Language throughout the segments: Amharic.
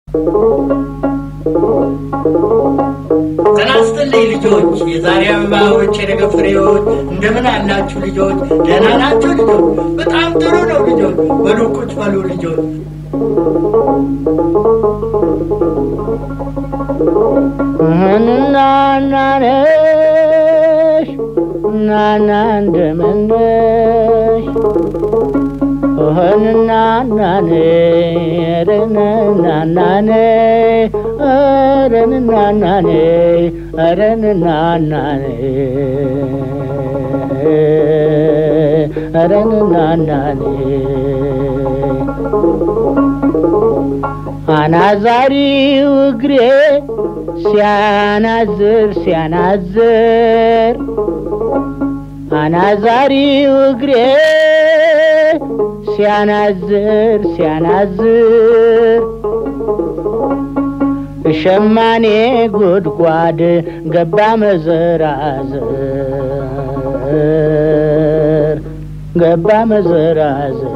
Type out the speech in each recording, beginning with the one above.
ጤና ይስጥልኝ ልጆች፣ የዛሬ አበባዎች፣ የነገ ፍሬዎች። እንደምን አላችሁ ልጆች? ደህና ናቸው ልጆች? በጣም ጥሩ ነው ልጆች። በሉ ቁጭ በሉ ልጆች። እናናነሽ እናና እንደምነሽ ኦህንናናኔ ረንናናኔ ረንናናኔ ረንናናኔ ረንናናኔ አናዛሪው እግሬ ሲያናዝር ሲያናዝር አናዛሪው እግሬ ሲያናዝር ሲያናዝር ሸማኔ ጉድጓድ ገባ መዘራዝር ገባ መዘራዝር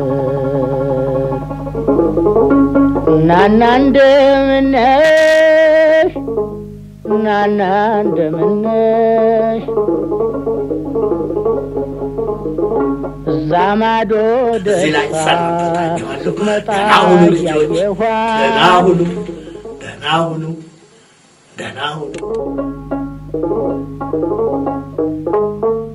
እናና እንደምነሽ እናና እንደምነሽ እዛ ማዶ እዚህ ላይ ደስታ ሰናበታችኋለሁ። ስትመጣ ደህና ሁኑ ልጆች፣ ያየኋት ደህና ሁኑ፣ ደህና ሁኑ፣ ደህና ሁኑ።